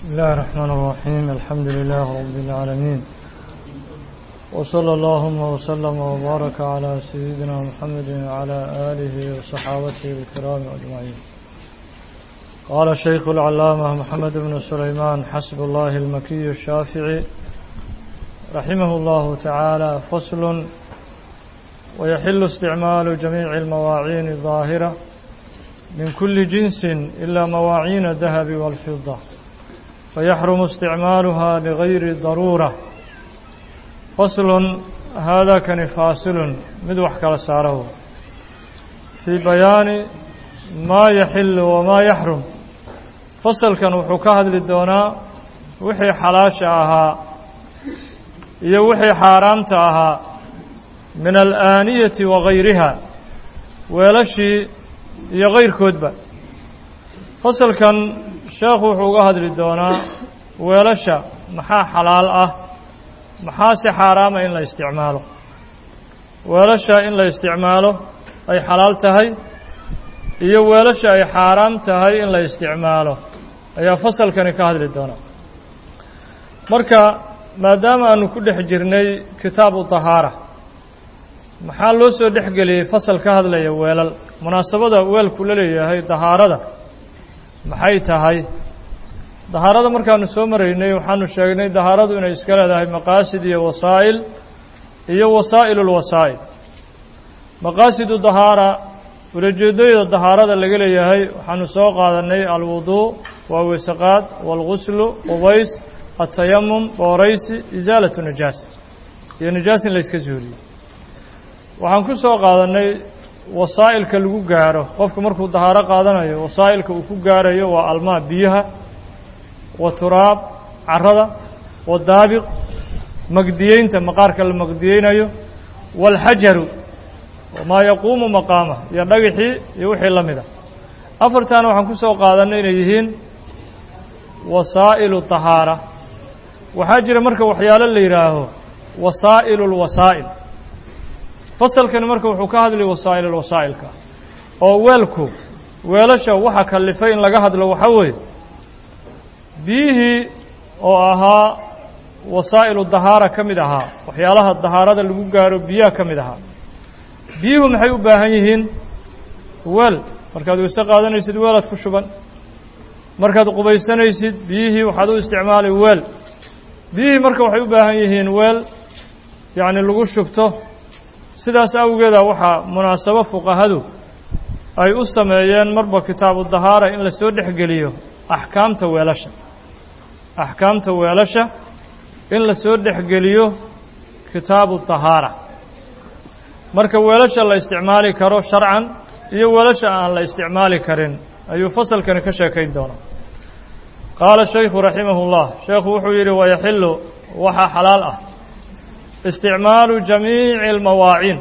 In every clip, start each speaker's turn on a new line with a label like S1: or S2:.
S1: بسم الله الرحمن الرحيم الحمد لله رب العالمين وصلى اللهم وسلم وبارك على سيدنا محمد وعلى آله وصحابته الكرام أجمعين قال الشيخ العلامة محمد بن سليمان حسب الله المكي الشافعي رحمه الله تعالى فصل ويحل استعمال جميع المواعين الظاهرة من كل جنس إلا مواعين الذهب والفضة فيحرم استعمالها لغير ضرورة فصل هذا كان فاصل مدوح كالساره في بيان ما يحل وما يحرم فصل كان وحكاه للدونا وحي حلاش أها يوحي حارامت أها من الآنية وغيرها ولشي يغير كتبة فصل كان sheekhu wuxuu uga hadli doonaa weelasha maxaa xalaal ah maxaa si xaaraama in la isticmaalo weelasha in la isticmaalo ay xalaal tahay iyo weelasha ay xaaraam tahay in la isticmaalo ayaa fasalkani ka hadli doonaa marka maadaama aanu ku dhex jirnay kitaabu tahaara maxaa loo soo dhex geliyey fasal ka hadlaya weelal munaasabada weelku la leeyahay dahaarada maxay tahay dahaarada markaanu soo maraynay waxaanu sheegnay dahaaradu inay iska leedahay maqaasid iyo wasaa'il iyo wasaa'il ulwasaa'il maqaasidu dahaara ulajeedooyada dahaarada laga leeyahay waxaanu soo qaadanay alwuduu waa weysaqaad waalguslu qubays atayamum booraysi isaalatu najaasa iyo najaas in layska suuliyo waxaan ku soo qaadanay wasaa'ilka lagu gaaro qofku markuu dahaaro qaadanayo wasaa'ilka uu ku gaarayo waa almaa biyaha wa turaab carrada wa daabiq magdiyeynta maqaarka la magdiyeynayo waalxajaru maa yaquumu maqaama iyo dhagixii iyo wixii la mida afartaana waxaan ku soo qaadanay inay yihiin wasaa'ilu tahaara waxaa jira marka waxyaalo la yidhaaho wasaa'ilu lwasaa'il fasalkani marka wuxuu ka hadlay wasaa'il alwasaa'ilka oo weelku weelasha waxa kallifay in laga hadlo waxaa weeye biyihii oo ahaa wasaa'ilu dahaara ka mid ahaa waxyaalaha dahaarada lagu gaaro biyaha ka mid ahaa biyuhu maxay u baahan yihiin weel markaad weyse qaadanaysid weelaad ku shuban markaad qubaysanaysid biyihii waxaad u isticmaalay weel biyihii marka waxay u baahan yihiin weel yacni lagu shubto sidaas awgeeda waxaa munaasabo fuqahadu ay u sameeyeen marba kitaabu dahaara in lasoo dhexgeliyo axkaamta weelasha axkaamta weelasha in lasoo dhexgeliyo kitaabu dahaara marka weelasha la isticmaali karo sharcan iyo weelasha aan la isticmaali karin ayuu fasalkani ka sheekayn doonaa qaala shaykhu raximahu llah sheekhu wuxuu yidhi wayaxilu waxaa xalaal ah isticmaalu jamiici almawaaciin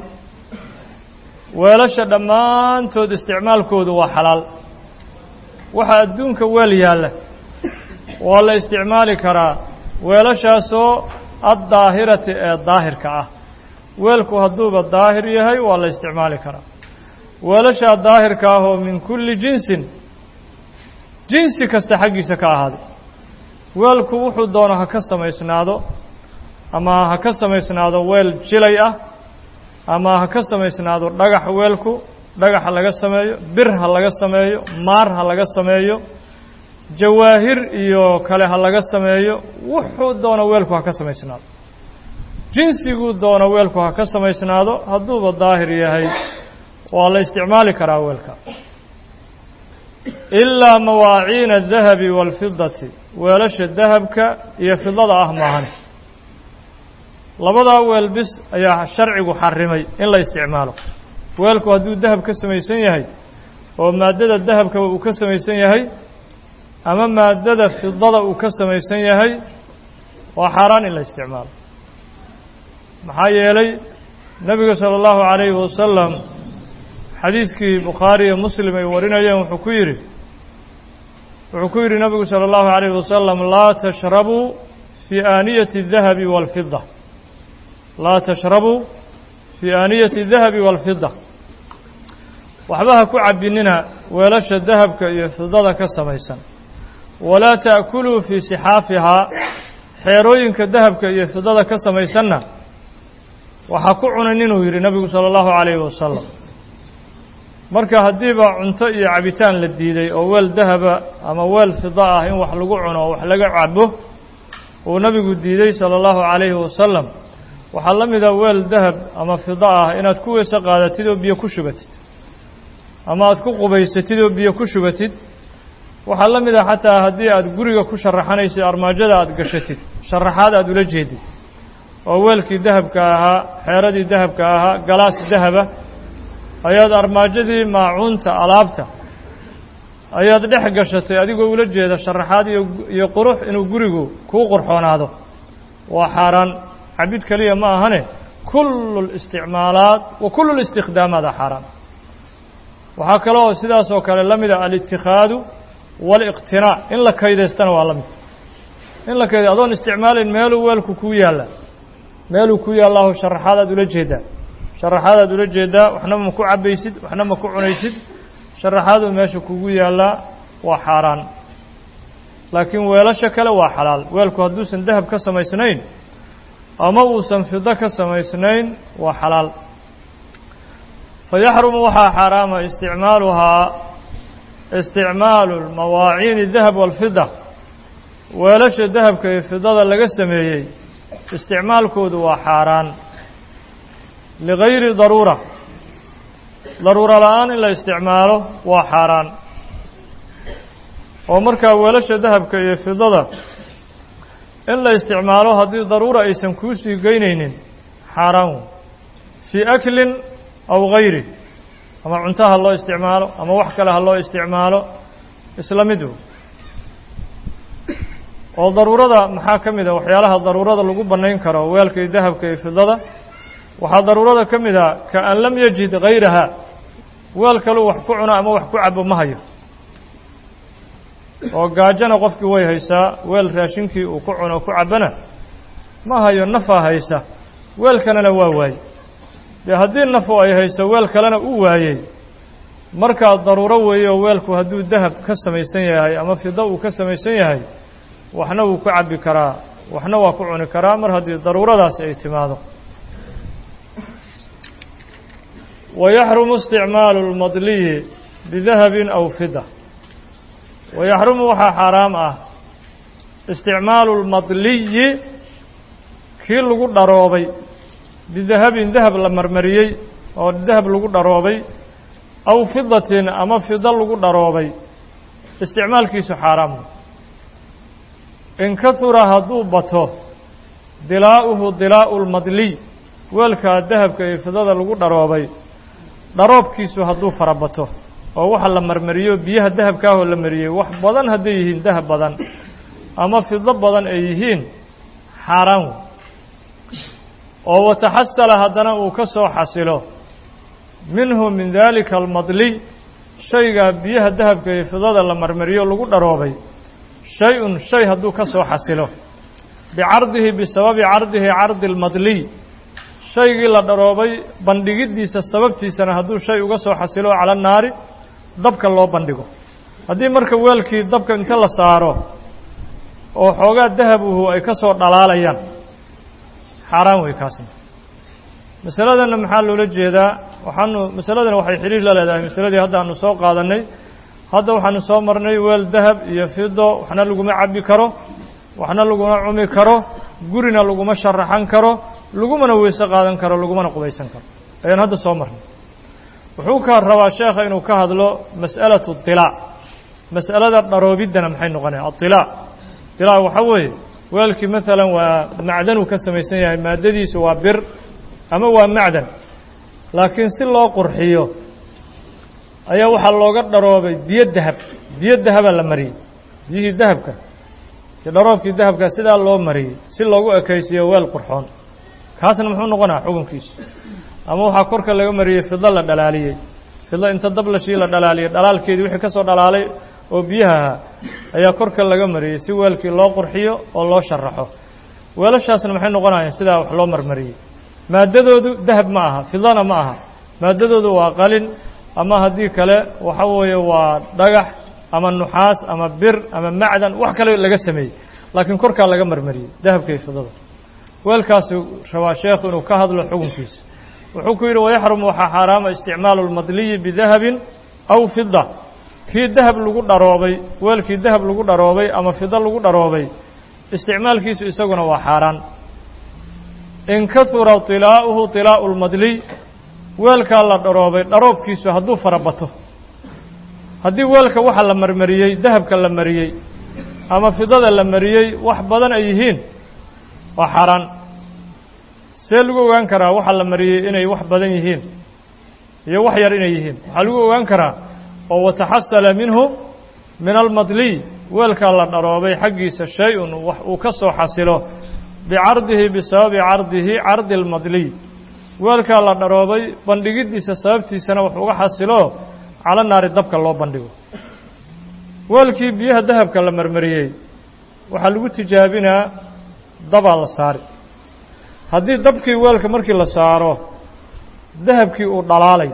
S1: weelasha dhammaantood isticmaalkoodu waa xalaal waxaa adduunka weel yaalla waa la isticmaali karaa weelashaasoo addaahirati ee daahirka ah weelku hadduuba daahir yahay waa la isticmaali karaa weelashaa daahirka ah oo min kulli jinsin jinsi kasta xaggiisa ka ahaaday weelku wuxuu doono ha ka samaysnaado ama ha ka samaysnaado weel jilay ah ama ha ka samaysnaado dhagax weelku dhagax ha laga sameeyo bir ha laga sameeyo maar ha laga sameeyo jawaahir iyo kale ha laga sameeyo wuxuu doono weelku ha ka samaysnaado jinsiguu doono weelku ha ka samaysnaado hadduuba daahir yahay waa la isticmaali karaa weelka ilaa mawaaciina adahabi waalfidati weelasha dahabka iyo fidada ah maahan labadaa weel bis ayaa sharcigu xarimay in la isticmaalo weelku hadduu dahab ka samaysan yahay oo maaddada dahabkaba uu ka samaysan yahay ama maaddada fidada uu ka samaysan yahay waa xaaraan in la isticmaalo maxaa yeelay nebiga sala allahu calayhi wasalam xadiiskii bukhaari iyo muslim ay warinayeen wuxuu ku yidhi wuxuu ku yidhi nebigu sala allahu calayhi wasalam laa tashrabuu fii aaniyati الdahabi wاlfida laa tashrabuu fii aaniyati الdahabi wاlfida waxba ha ku cabbinina weelasha dahabka iyo fidada ka samaysan walaa ta'kuluu fii sixaafihaa xeerooyinka dahabka iyo fidada ka samaysanna waxaa ku cunan inuu yidhi nebigu sala allahu calayhi wasalam marka haddiiba cunto iyo cabitaan la diiday oo weel dahaba ama weel fida ah in wax lagu cuno oo wax laga cabo uu nebigu diiday sala allahu calayhi wasalam waxaa la mida weel dahab ama fida ah inaad ku weyse qaadatid oo biyo ku shubatid ama aad ku qubaysatid oo biyo ku shubatid waxaa la mid ah xataa haddii aad guriga ku sharaxanaysid armaajada aad gashatid sharaxaad aad ula jeedid oo weelkii dahabka ahaa xeeradii dahabka ahaa galaas dahaba ayaad armaajadii maacuunta alaabta ayaad dhex gashatay adigoo ula jeeda sharaxaad iyo iyo qurux inuu gurigu kuu qurxoonaado waa xaaraan cabid keliya ma ahane kullu listicmaalaat wa kullu listikhdaamaat a xaaraan waxaa kale oo sidaas oo kale la mida alitikhaadu waaliqtinaac in la kaydaystana waa la mid in la kayda adoon isticmaalayn meeluu weelku kuu yaalla meeluu ku yaallaahu sharaxaadaad ula jeedaa sharaxaadaad ula jeedaa waxna ma ku cabaysid waxna ma ku cunaysid sharaxaaduu meesha kugu yaallaa waa xaaraan laakiin weelasha kale waa xalaal weelku hadduusan dahab ka samaysnayn ama uusan fido ka samaysnayn waa xalaal fa yaxrumu waxaa xaaraama isticmaaluhaa isticmaalu mawaaciini dahab walfida weelasha dahabka iyo fidada laga sameeyey isticmaalkoodu waa xaaraan ligayri daruura daruuro la-aan in la isticmaalo waa xaaraan oo markaa weelasha dahabka iyo fidada in la isticmaalo haddii daruura aysan kuu sii geynaynin xaaraan wey fii aklin aw gayri ama cunto ha loo isticmaalo ama wax kale ha loo isticmaalo isla mid wey oo daruurada maxaa ka mid a waxyaalaha daruurada lagu bannayn karo weelka iyo dahabka iyo fidada waxaa daruurada ka mid a ka an lam yajid gayraha weel kaluu wax ku cuno ama wax ku cabo ma hayo oo gaajana qofkii way haysaa weel raashinkii uu ku cuno ku cabana ma hayo nafaa haysa weel kalena waa waayey dee haddii nafu ay hayso weel kalena u waayey markaa daruuro weeye oo weelku hadduu dahab ka samaysan yahay ama fido uu ka samaysan yahay waxna wuu ku cabbi karaa waxna waa ku cuni karaa mar haddii daruuradaasi ay timaado wayaxrumu isticmaalu lmadliyi bidahabin aw fida wayaxrumu waxaa xaaraam ah isticmaalu lmadliyi kii lagu dharoobay bidahabin dahab la marmariyey oo dahab lagu dharoobay aw fidatin ama fido lagu dharoobay isticmaalkiisu xaaraam in kahura hadduu bato dilaa'uhu dilaa'u lmadliy weelkaa dahabka iyo fidada lagu dharoobay dharoobkiisu hadduu fara bato oo waxa la marmariyo biyaha dahabkaahoo la mariyey wax badan hadday yihiin dahab badan ama fido badan ay yihiin xaaraan wey oo wataxasala haddana uu ka soo xasilo minhu min daalika almadliy shaygaa biyaha dahabka iyo fidada la marmariyo lagu dharoobay shay-un shay hadduu ka soo xasilo bicardihi bisababi cardihi cardi almadliy shaygii la dharoobay bandhigiddiisa sababtiisana hadduu shay uga soo xasilo cala naari dabka loo bandhigo haddii marka weelkii dabka inta la saaro oo xoogaa dahabuhu ay ka soo dhalaalayaan xaaraan wey kaasna masaladanna maxaa loola jeedaa waxaanu masaladan waxay xidhiir la leedahay masaladii hadda aanu soo qaadannay hadda waxaanu soo marnay weel dahab iyo fido waxna laguma cabbi karo waxna laguma cumi karo gurina laguma sharaxan karo lagumana weyse qaadan karo lagumana qubaysan karo ayaan hadda soo marnay wuxuu ka rabaa sheekha inuu ka hadlo mas'alatu dilaac mas'alada dharoobiddana maxay noqonaya adilaac dilaac waxaa weeye weelkii maalan waa macdanuu ka samaysan yahay maaddadiisu waa bir ama waa macdan laakiin si loo qurxiyo ayaa waxaa looga dharoobay biyo dahab biyo dahabaa la mariyey biyihii dahabka iyo dharoobkii dahabka sidaa loo mariyey si loogu ekaysiiyo weel qurxoon kaasna muxuu noqonaa xukunkiisu ama waxaa korka laga mariyey fido la dhalaaliyey fido inta dablashii la dhalaaliyey dhalaalkeedii wixii ka soo dhalaalay oo biyaha ahaa ayaa korka laga mariyey si weelkii loo qurxiyo oo loo sharaxo weelashaasna maxay noqonayaan sidaa wax loo marmariyey maaddadoodu dahab ma aha fidana ma aha maaddadoodu waa qalin ama haddii kale waxa weeye waa dhagax ama nuxaas ama bir ama macdan wax kale laga sameeyey laakiin korkaa laga marmariyey dahabka iyo fidada weelkaasu rabaa sheekhu inuu ka hadlo xukunkiisa wuxuu ku yidhi wayaxrumu waxaa xaaraama isticmaalu lmadliyi bidahabin aw fida kii dahab lagu dharoobay weelkii dahab lagu dharoobay ama fido lagu dharoobay isticmaalkiisu isaguna waa xaaraan in kahura tilaa'uhu tilaa'u lmadliy weelkaa la dharoobay dharoobkiisu hadduu fara bato haddii weelka waxa la marmariyey dahabka la mariyey ama fidada la mariyey wax badan ay yihiin waa xaaraan see lagu ogaan karaa waxa la mariyey inay wax badan yihiin iyo wax yar inay yihiin waxaa lagu ogaan karaa oo wataxasala minhu min almadliy weelkaa la dharoobay xaggiisa shay-un wax uu ka soo xasilo bicardihi bisababi cardihi cardi almadliy weelkaa la dharoobay bandhigiddiisa sababtiisana wax uga xasilo cala naari dabka loo bandhigo weelkii biyaha dahabka la marmariyey waxaa lagu tijaabinaa dabaa la saari haddii dabkii weelka markii la saaro dahabkii uu dhalaalay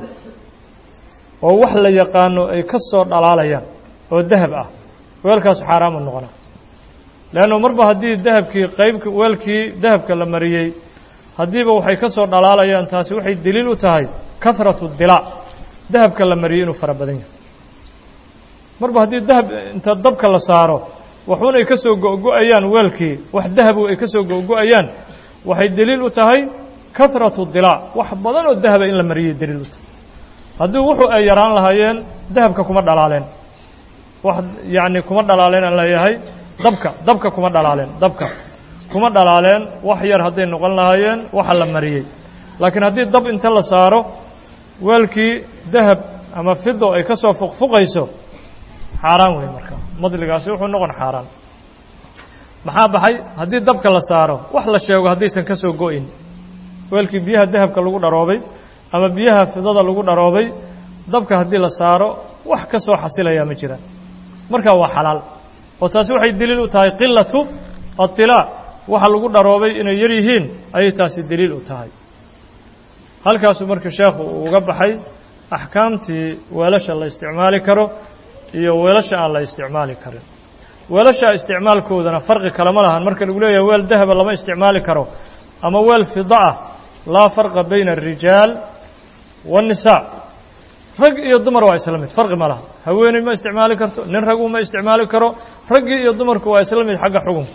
S1: oo wax la yaqaano ay ka soo dhalaalayaan oo dahab ah weelkaasu xaaraamu noqonaa leannu marba haddii dahabkii qaybka weelkii dahabka la mariyey haddiiba waxay ka soo dhalaalayaan taasi waxay deliil u tahay kahratu dilaa dahabka la mariyey inuu fara badan yahay marba haddii dahab inta dabka la saaro waxuun ay ka soo go-go-ayaan weelkii wax dahabu ay ka soo go-go-ayaan waxay deliil u tahay kahratu dilaa wax badan oo dahaba in la mariyey deliil u tahay haddii wuxuu ay yaraan lahaayeen dahabka kuma dhalaaleen wax yacni kuma dhalaaleen aan leeyahay dabka dabka kuma dhalaaleen dabka kuma dhalaaleen wax yar hadday noqon lahaayeen waxa la mariyey laakiin haddii dab inta la saaro weelkii dahab ama fido ay ka soo fuqfuqayso xaaraan wey marka madligaasi wuxuu noqon xaaraan maxaa baxay haddii dabka la saaro wax la sheego haddaysan ka soo go-in weelkii biyaha dahabka lagu dharoobay ama biyaha fidada lagu dharoobay dabka haddii la saaro wax ka soo xasilayaa ma jiraan markaa waa xalaal oo taasi waxay deliil u tahay qilatu atilaa waxa lagu dharoobay inay yar yihiin ayay taasi deliil u tahay halkaasuu marka sheekhu uu uga baxay axkaamtii weelasha la isticmaali karo iyo weelasha aan la isticmaali karin weelasha isticmaalkoodana farqi kalama lahan marka lagu leeyahay weel dahaba lama isticmaali karo ama weel fida ah laa farqa bayna الrijaal والnisaa rag iyo dumar waa isla mid farqi ma laha haweeney ma isticmaali karto nin ragu ma isticmaali karo raggii iyo dumarku waa isla mid xagga xukunka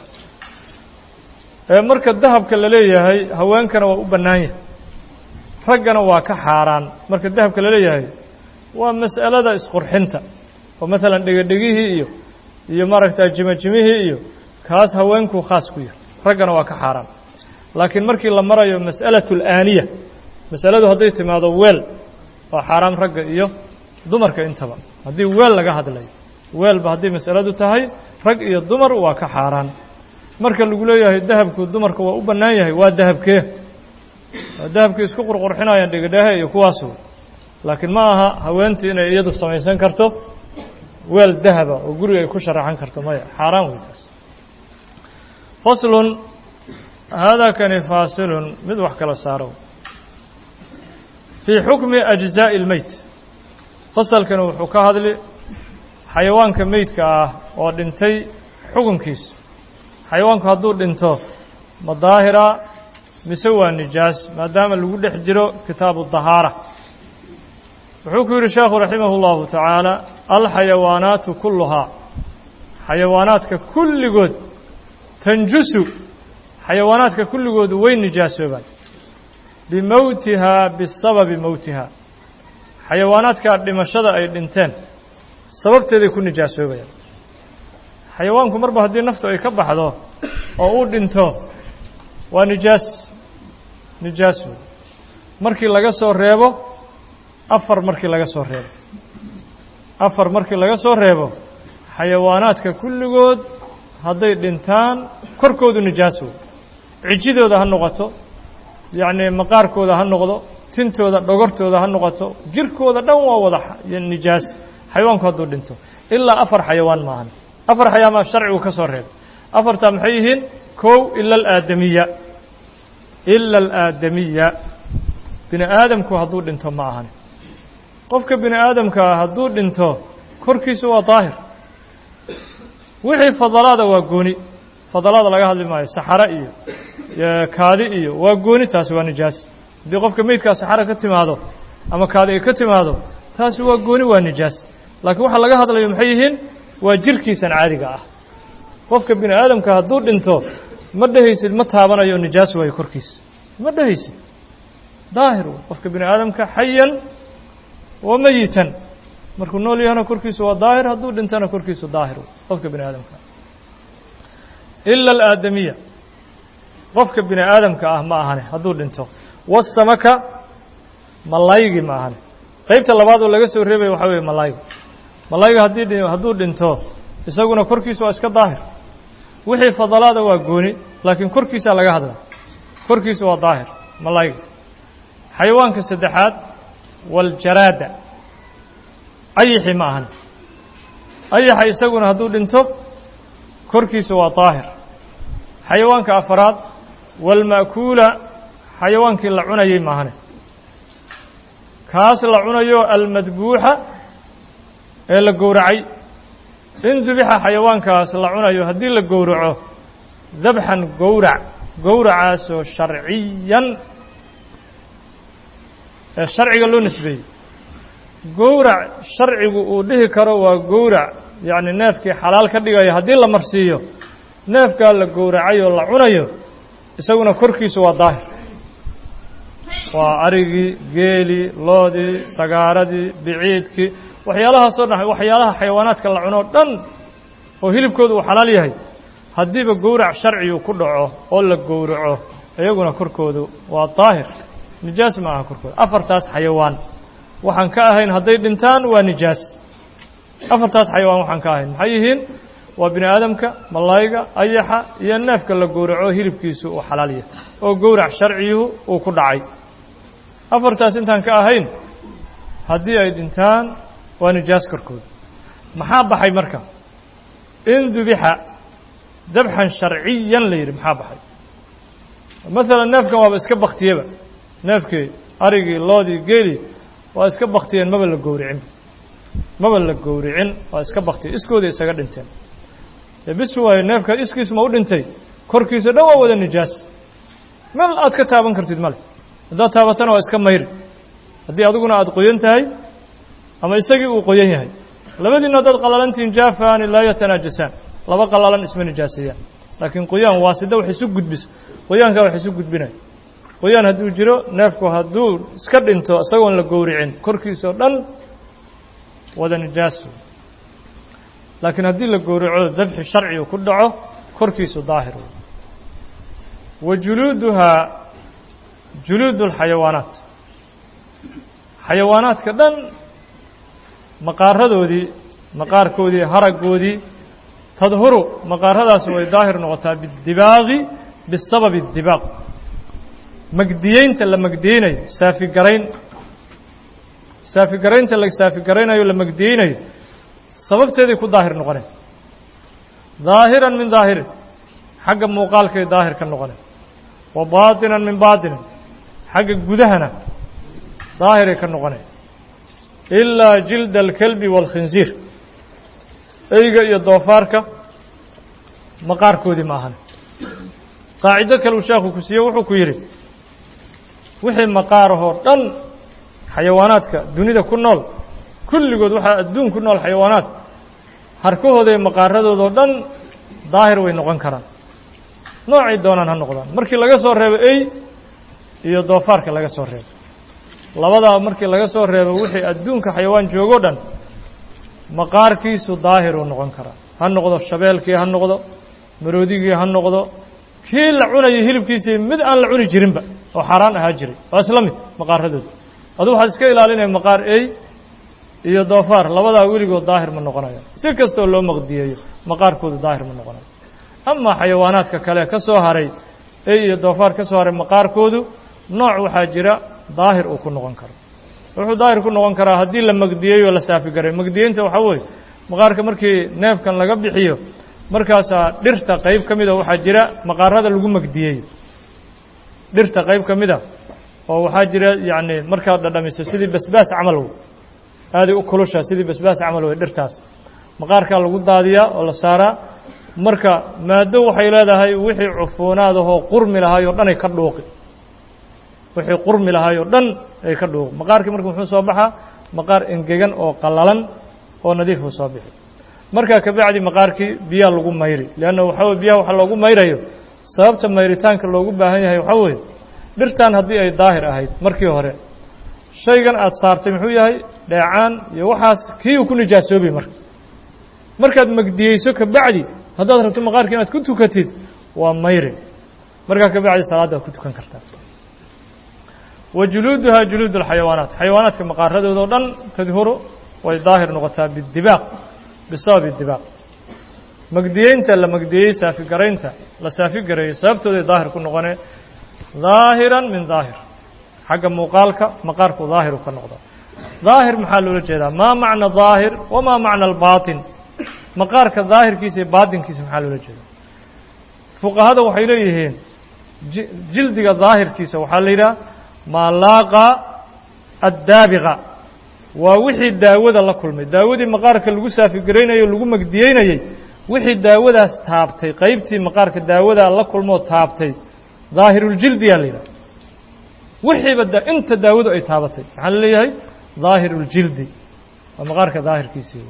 S1: ee marka dahabka la leeyahay haweenkana waa u bannaan yahay raggana waa ka xaaraan marka dahabka la leeyahay waa mas'alada isqurxinta oo maalan dhegedhegihii iyo iyo maaragta jimajimihii iyo kaas haweenku khaas ku yahay raggana waa ka xaaraan laakiin markii la marayo mas'alatu alaaniya masaladu hadday timaado weel waa xaaraam ragga iyo dumarka intaba haddii weel laga hadlayo weelba haddii masaladu tahay rag iyo dumar waa ka xaaraan marka lagu leeyahay dahabku dumarka waa u bannaan yahay waa dahabkee waa dahabkii isku qurqurxinayaan dhegedhehe iyo kuwaasu laakiin ma aha haweentii inay iyadu samaysan karto weel dahaba oo guriga ay ku sharaxan karto maya xaaraan wey taas faslun haadaa kani faasilun mid wax kala saaro fii xukmi ajzaa'i اlmeyt fasalkani wuxuu ka hadli xayawaanka meydka ah oo dhintay xukunkiisa xayawaanku hadduu dhinto ma daahira mise waa nijaas maadaama lagu dhex jiro kitaabu dahaara wuxuu ku yidhi sheekhu raximah اllahu tacaala alxayawaanaatu kulluhaa xayawaanaadka kulligood tanjusu xayawaanaadka kulligoodu way nijaasoobaan bimowtihaa bisababi mowtihaa xayawaanaadkaa dhimashada ay dhinteen sababteeday ku nijaasoobayaan xayawaanku marba haddii naftu ay ka baxdo oo uu dhinto waa nijaas nijaas wey markii laga soo reebo afar markii laga soo reebo afar markii laga soo reebo xayawaanaadka kulligood hadday dhintaan korkoodu nijaas wey cijidooda ha noqoto yacni maqaarkooda ha noqdo tintooda dhogortooda ha noqoto jirkooda dhan waa wada nijaas xayawaanku hadduu dhinto ilaa afar xayawaan maahan afar xayawaan sharcigu ka soo reebay afartaa maxay yihiin kow ila alaadamiya ila alaadamiya bini aadamku hadduu dhinto ma ahan qofka bini aadamkaa hadduu dhinto korkiisu waa daahir wixii fadalaada waa gooni fadalaada laga hadli maayo saxare iyo kaadi iyo waa gooni taasi waa nijaas haddii qofka meydkaa saxare ka timaado ama kaadi ay ka timaado taasi waa gooni waa nijaas laakiin waxaa laga hadlayo maxay yihiin waa jirkiisan caadiga ah qofka bini aadamka hadduu dhinto ma dhehaysid ma taabanayo nijaas waayo korkiisa ma dhehaysid daahir qofka bini aadamka xayan wa meyitan markuu nool yahana korkiisu waa daahir hadduu dhintana korkiisu daahir qofka bini aadamka ila alaadamiya qofka bini aadamka ah ma ahane hadduu dhinto wasamaka malaygi ma ahane qeybta labaad oo laga soo reebaya waxaa weeye malayga malayga haddii hadduu dhinto isaguna korkiisu waa iska daahir wixii fadalaada waa gooni laakiin korkiisaa laga hadla korkiisu waa daahir malayga xayawaanka saddexaad waljaraada ayixi ma ahan ayaxa isaguna hadduu dhinto korkiisu waa daahir xayawaanka afaraad walma'kuula xayawaankii la cunayay maahane kaas la cunayo almadbuuxa ee la gowracay in dubixa xayawaankaas la cunayo haddii la gowraco dabxan gowrac gowracaasoo sharciyan ee sharciga loo nisbeeyey gowrac sharcigu uu dhihi karo waa gowrac yacni neefkii xalaal ka dhigaya haddii la marsiiyo neefkaa la gowracay oo la cunayo isaguna korkiisu waa daahir waa arigii geelii loodii sagaaradii biciidkii waxyaalahaasoo dhan waxyaalaha xayawaanaadka la cuno dhan oo hilibkoodu uu xalaal yahay haddiiba gowrac sharcigu ku dhaco oo la gowraco iyaguna korkoodu waa daahir nijaas ma aha korkooda afartaas xayawaan waxaan ka ahayn hadday dhintaan waa nijaas afartaas xayawaan waxaan ka ahayn maxay yihiin waa bini aadamka malayga ayaxa iyo neefka la gowraco hilibkiisu uu xalaal yahay oo gowrac sharciyuhu uu ku dhacay afartaas intaan ka ahayn haddii ay dhintaan waa nijaas korkooda maxaa baxay marka in dubixa dabxan sharciyan la yidhi maxaa baxay maalan neefkan waaba iska baktiyeba neefkii arigii loodii geelii waa iska baktiyeen maba la gowricin maba la gowricin waa iska baktiye iskooda isaga dhinteen dee bis waayo neefka iskiis ma u dhintay korkiisa dhan waa wada nijaas meel aad ka taaban kartid male haddaad taabatana waa iska mayri haddii adiguna aada qoyan tahay ama isagii uu qoyan yahay labadiina haddaad qalalantihiin jaafaani laa yatanaajasaan laba qalalan isma nijaaseeyaan laakiin qoyaan waasida wax isu gudbis qoyaankaa wax isu gudbinaya qoyaan hadduu jiro neefku hadduu iska dhinto isagoon la gowricin korkiisa oo dhan wada nijaas laakiin haddii la gowraco dabxi sharcigu ku dhaco korkiisu daahir wa juluuduhaa juluud اlxayawaanaat xayawaanaadka dhan maqaaradoodii maqaarkoodii haraggoodii tadhuru maqaaradaas way daahir noqotaa bidibaaqi bisababi اdibaaq magdiyeynta la magdiyeynayo saafigarayn saafigaraynta la saafigaraynayo la magdiyeynayo sababteeday ku daahir noqoneen daahiran min daahirin xagga muuqaalkay daahir ka noqoneen wa baatinan min baatinin xagga gudahana daahiray ka noqoneen ilaa jilda alkelbi waalkhinsiir eyga iyo doofaarka maqaarkoodii ma ahan qaacido kaleu sheekhu ku siiye wuxuu ku yidhi wixii maqaarahoo dhan xayawaanaadka dunida ku nool kulligood waxaa adduun ku nool xayawaanaad harkahooda iyo maqaaradoodao dhan daahir way noqon karaan noocay doonaan ha noqdaan markii laga soo reebo ey iyo doofaarka laga soo reebo labadaa markii laga soo reebo wixii adduunka xayawaan joogo dhan maqaarkiisu daahiruu noqon karaa ha noqdo shabeelkii ha noqdo maroodigii ha noqdo kii la cunayo hilibkiisii mid aan la cuni jirinba oo xaaraan ahaa jiray waa isla mid maqaaradooda adu waxaad iska ilaalinaya maqaar ey iyo doofaar labadaa weligood daahir ma noqonayo si kastoo loo maqdiyeeyo maqaarkoodu daahir ma noqonayo amaa xayawaanaadka kale ka soo haray ey iyo doofaar ka soo haray maqaarkoodu nooc waxaa jira daahir uu ku noqon karo wuxuu daahir ku noqon karaa haddii la magdiyeeyo la saafigaray magdiyeynta waxaa weeye maqaarka markii neefkan laga bixiyo markaasaa dhirta qayb ka mida waxaa jira maqaarada lagu magdiyeeyo dhirta qayb ka mida oo waxaa jira yacni markaad dhadhamiso sidii basbaas camal wey aaday u kulusha sidii basbaas camal wey dhirtaas maqaarkaa lagu daadiyaa oo la saaraa marka maado waxay leedahay wixii cufuunaad ahoo qurmi lahaay oo dhan ay ka dhuuqi wixii qurmi lahaay oo dhan ay ka dhuuqi maqaarkii marka muxuu soo baxaa maqaar engegan oo qallalan oo nadiifuu soo bixi markaa kabacdi maqaarkii biyaa lagu mayri leanna waxaa weye biyaha waxa loogu mayrayo sababta mayritaanka loogu baahan yahay waxaa weeye dhirtan haddii ay daahir ahayd markii hore shaygan aada saartay muxuu yahay dheecaan iyo waxaas kii uu ku nijaasoobay marka markaad magdiyeyso kabacdi haddaad rabto maqaarka inaad ku tukatid waa mayri markaa kabacdi salaadda waad ku tukan kartaa wa juluuduhaa juluud alxayawaanaat xayawaanaadka maqaaradooda o dhan tadhuru way daahir noqotaa bidibaaq bisababi dibaaq magdiyeynta la magdiyey saafigaraynta la saafigareeyo sababtooday daahir ku noqonee daahiran min daahir xagga muuqaalka maqaarku daahiru ka noqda daahir maxaa loola jeedaa maa macna daahir wamaa macna albaatin maqaarka daahirkiisa iyo baatinkiisa maxaa loola jeedaa fuqahada waxay leeyihiin jildiga daahirkiisa waxaa la yidhaha maa laaqa addaabiqa waa wixii daawada la kulmay daawadii maqaarka lagu saafigaraynayey o lagu magdiyeynayey wixii daawadaas taabtay qaybtii maqaarka daawadaa la kulmoo taabtay daahiruljildiyaa la yidhaha wixiiba da inta daawadu ay taabatay maxaa la leeyahay daahiruljildi waa maqaarka daahirkiisii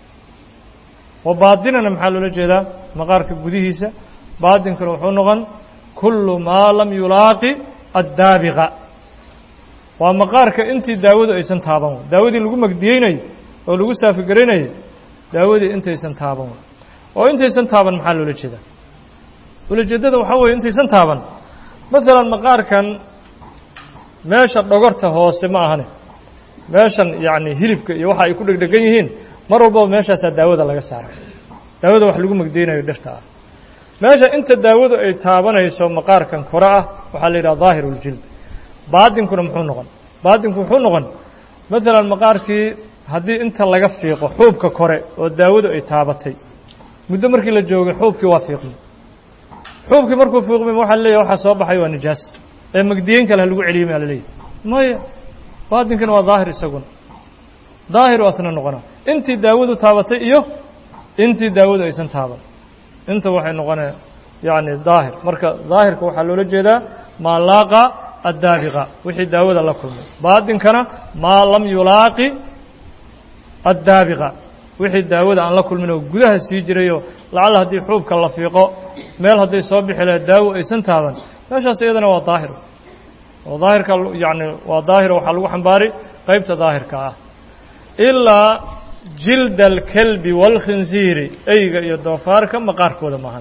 S1: wa baadinana maxaa loola jeedaa maqaarka gudihiisa baadinkuna wuxuu noqon kullu maa lam yulaaqi addaabiqa waa maqaarka intii daawadu aysan taaban daawadii lagu magdiyeynayo oo lagu saafigaraynayay daawadii intaysan taaban oo intaysan taaban maxaa loola jeedaa ulajeeddada waxaa weeye intaysan taaban maalan maqaarkan meesha dhogorta hoose ma ahane meeshan yacni hilibka iyo waxa ay ku dhegdhegan yihiin mar walbaba meeshaasaa daawada laga saara daawada wax lagu magdeynayo dhirta ah meesha inta daawadu ay taabanayso maqaarkan kore ah waxaa la yidhaha daahiruuljild baadinkuna muxuu noqon baadinku wuxuu noqon maalan maqaarkii haddii inta laga fiiqo xuubka kore oo daawadu ay taabatay muddo markii la joogay xuubkii waa fiiqmay xuubkii markuu fiiqmay waxaa leeyahy waxaa soo baxay waa nijaas ee magdiyeyn kale ha lagu celiyey maa la leeyahy maya baadinkana waa daahir isaguna daahir u asna noqonaa intii daawadu taabatay iyo intii daawadu aysan taaban inta waxay noqonee yacni daahir marka daahirka waxaa loola jeedaa maa laaqa addaabiqa wixii daawada la kulmay baadinkana maa lam yulaaqi addaabiqa wixii daawada aan la kulmin oo gudaha sii jirayoo lacalla haddii xuubka la fiiqo meel hadday soo bixi lahayd daawo aysan taaban meeshaas iyadana waa daahir oo daahirka yacni waa daahiro waxaa lagu xambaari qaybta daahirka ah ilaa jilda alkelbi waalkhinsiiri eyga iyo doofaarka maqaarkooda maahan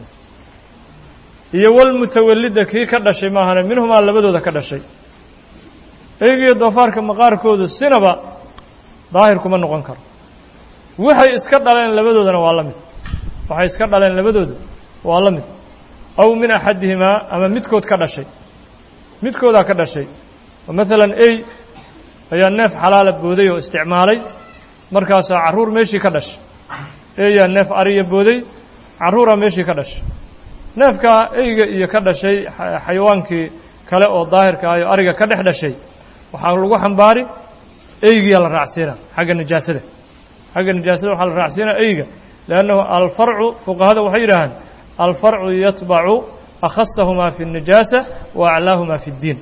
S1: iyo walmutawallida kii ka dhashay maahane minhumaa labadooda ka dhashay eyga iyo doofaarka maqaarkoodu sinaba daahir kuma noqon karo waxay iska dhaleen labadoodana waa la mid waxay iska dhaleen labadooda waa la mid aw min axadihimaa ama midkood ka dhashay midkoodaa ka dhashay oo maalan ey ayaa neef xalaala booday oo isticmaalay markaasaa carruur meeshii ka dhashay eeyaa neef ariya booday carruuraa meeshii ka dhashay neefkaa eyga iyo ka dhashay xayawaankii kale oo daahirka ah oo ariga ka dhex dhashay waxaa lagu xambaari eygiyaa la raacsiina xagga nijaasada xagga nijaasada waxaa la raacsiinaa eyga liannahu alfarcu fuqahada waxay yidhaahaan alfarcu yatbacu akhasahumaa fi الnijaasa wa aclaahumaa fi اddiin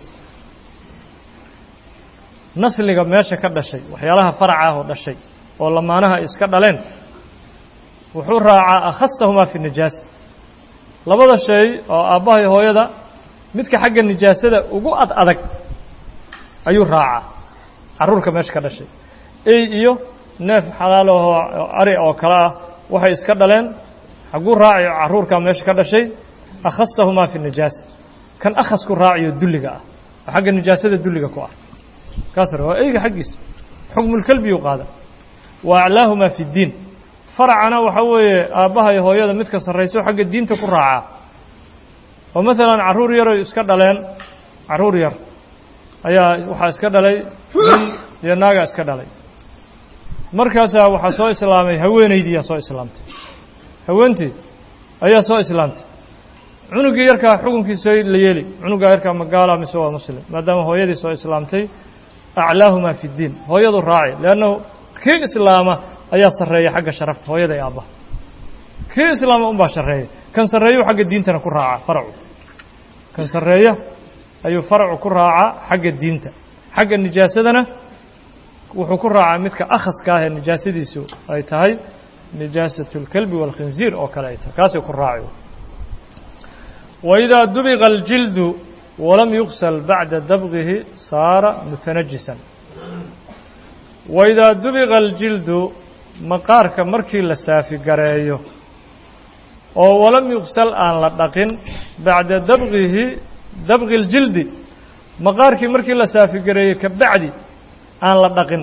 S1: nasliga meesha ka dhashay waxyaalaha faraca ah oo dhashay oo lamaanaha ay iska dhaleen wuxuu raacaa akhasahumaa fi nijaasa labada shay oo aabbaha iyo hooyada midka xagga nijaasada ugu ad adag ayuu raacaa carruurka meesha ka dhashay ey iyo neef xalaalahoo ari oo kale ah waxay iska dhaleen xagguu raacayo carruurkaa meesha ka dhashay akhasahumaa fi nijaasa kan akhasku raaciyo dulliga ah oo xagga nijaasada dulliga ku ah kaas waa eyga xaggiisa xukmulkelbiyuu qaada wa aclaahumaa fi ddiin faracana waxaa weeye aabbaha iyo hooyada midka sarrayso xagga diinta ku raacaa oo maalan carruur yaroy iska dhaleen carruur yar ayaa waxaa iska dhalay nin iyo naagaa iska dhalay markaasaa waxaa soo islaamay haweenaydiiyaa soo islaamtay haweentii ayaa soo islaamtay cunugii yarkaa xukunkiisa la yeeli cunugaa yarkaa magaala mise waa muslim maadaama hooyadii soo islaamtay aclaahumaa fi ddiin hooyadu raaci leannahu kii islaama ayaa sarreeya xagga sharafta hooyada iyo aabbaha kii islaama unbaa sarreeya kan sarreeyuu xagga diintana ku raaca faracu kan sarreeya ayuu faracu ku raacaa xagga diinta xagga nijaasadana wuxuu ku raacaa midka akhaska ah ee nijaasadiisu ay tahay nijaasat اlkelbi wاlkhinziir oo kale ay tahay kaasay ku raaci waidaa dubiqa اljildu walam yugsal bacda dabqihi saara mutanajisan waidaa dubiqa aljildu maqaarka markii la saafigareeyo oo walam yugsal aan la dhaqin bacda dabqihi dabqi اljildi maqaarkii markii la saafigareeyey ka bacdi aan la dhaqin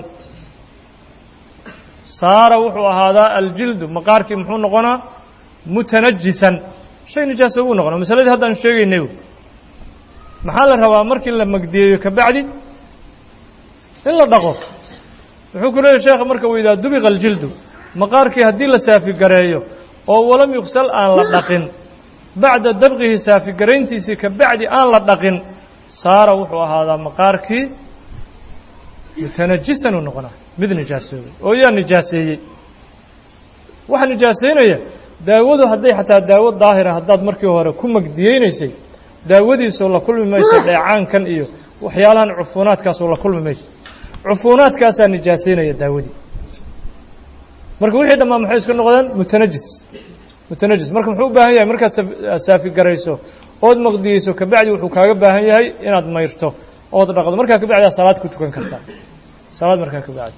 S1: saara wuxuu ahaadaa aljildu maqaarkii muxuu noqonaa mutanajisan shay nijaaso ugu noqona masaladii haddaan sheegaynay maxaa la rabaa markii la magdiyeeyo ka bacdi in la dhaqo wuxuu ku leeyahy sheekha marka weydaa dubiqa aljildu maqaarkii haddii la saafigareeyo oo walam yugsal aan la dhaqin bacda dabqihi saafigarayntiisii ka bacdi aan la dhaqin saara wuxuu ahaadaa maqaarkii mutanajisan uu noqonaa mid nijaasoobay oo yaa nijaaseeyey waxa nijaasaynaya daawadu hadday xataa daawo daahira haddaad markii hore ku magdiyeynaysay daawadiisoo la kulmi mayso dheecaankan iyo waxyaalahan cufuunaadkaasoo la kulmi mayso cufuunaadkaasaa nijaasaynaya daawadii marka wixii dhammaan maxay iska noqdeen mutanajis mutanajis marka muxuu u baahan yahay markaad saafigarayso ood maqdiyeyso kabacdi wuxuu kaaga baahan yahay inaad mayrto ood dhaqdo markaa kabacdi aad salaad ku tukan kartaa salaad markaa kabacdi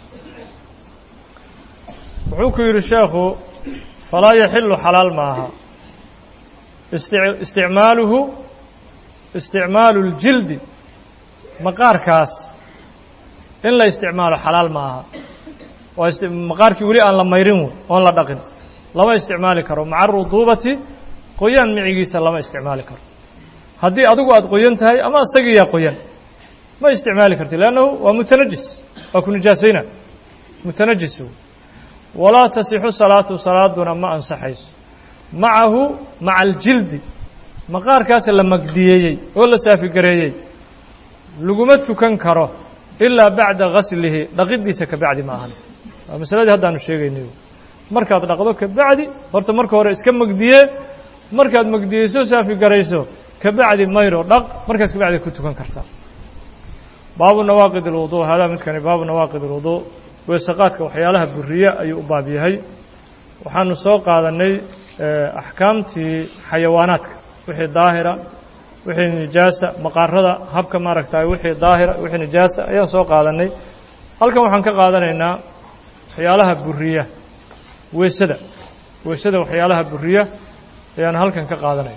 S1: wuxuu ku yidhi sheekhu falaa yaxilu xalaal maaha isticmaaluhu isticmaalu اljildi maqaarkaas in la isticmaalo xalaal ma aha waa maqaarkii weli aan la mayrin wey oon la dhaqin lama isticmaali karo maca aruduubati qoyaan micigiisa lama isticmaali karo haddii adigu aada qoyan tahay ama isagiiyaa qoyan ma isticmaali karti leannahu waa mutanajis waa ku nijaasayna mutanajis walaa tasixu salaatu salaaduna ma ansaxayso macahu maca aljildi maqaarkaas la magdiyeeyey oo la saafigareeyey laguma tukan karo ilaa bacda gaslihi dhaqiddiisa ka bacdi ma ahan waa masaladii haddaanu sheegaynay markaad dhaqdo ka bacdi horta marka hore iska magdiye markaad magdiyeyso saafigarayso ka bacdi mayro dhaq markaas ka bacdi ku tukan kartaa baabu nawaaqid اlwudu haadaa midkani baabu nawaaqid اlwudu weesaqaadka waxyaalaha buriye ayuu u baab yahay waxaanu soo qaadanay axkaamtii xayawaanaadka wixii daahira wixii nijaasa maqaarada habka maaragtay wixii daahira wixii nijaasa ayaan soo qaadanay halkan waxaan ka qaadanaynaa waxyaalaha buriya weesada weesada waxyaalaha buriya ayaan halkan ka qaadanayna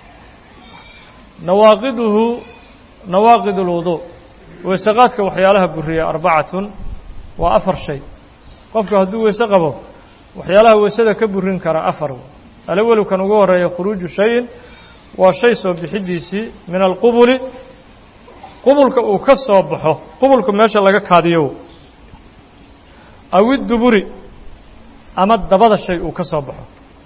S1: nawaaqiduhu nawaaqid اlwudu weesaqaadka waxyaalaha buriya arbacatun waa afar shay qofku hadduu weese qabo waxyaalaha weesada ka burin kara afar alawalu kan ugu horeeya khuruuju shayin waa shay soo bixidiisii min alqubuli qubulka uu ka soo baxo qubulka meesha laga kaadiyo aw idduburi ama dabada shay uu ka soo baxo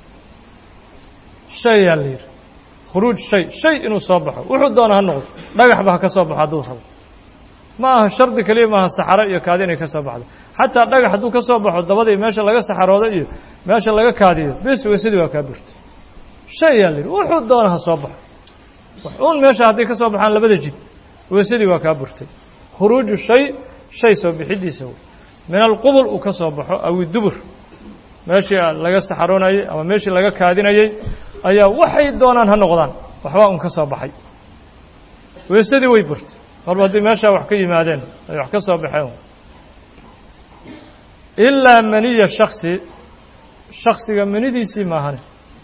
S1: shayaa la yidhi khuruuj shay shay inuu soo baxo wuxuu doona ha noqdo dhagaxba ha ka soo baxo hadduu rabo ma aha shardi keliya maaha saxaro iyo kaadi inay ka soo baxdo xataa dhagax hadduu ka soo baxo dabadii meesha laga saxaroodo iyo meesha laga kaadiyo bes weysadii waa kaa burtay shay yaa la yidhi wuxuu doona ha soo baxo un meesha hadday ka soo baxaan labada jid weysadii waa kaa burtay khuruuju shay shay soo bixidiisa wey min alqubul uu ka soo baxo aw idubur meeshii laga saxaroonayey ama meeshii laga kaadinayey ayaa waxay doonaan ha noqdaan waxbaa un ka soo baxay weysadii way burtay marba haddii meeshaa wax ka yimaadeen ay wax ka soo baxeen ilaa maniya shaksi shaksiga manidiisii maahane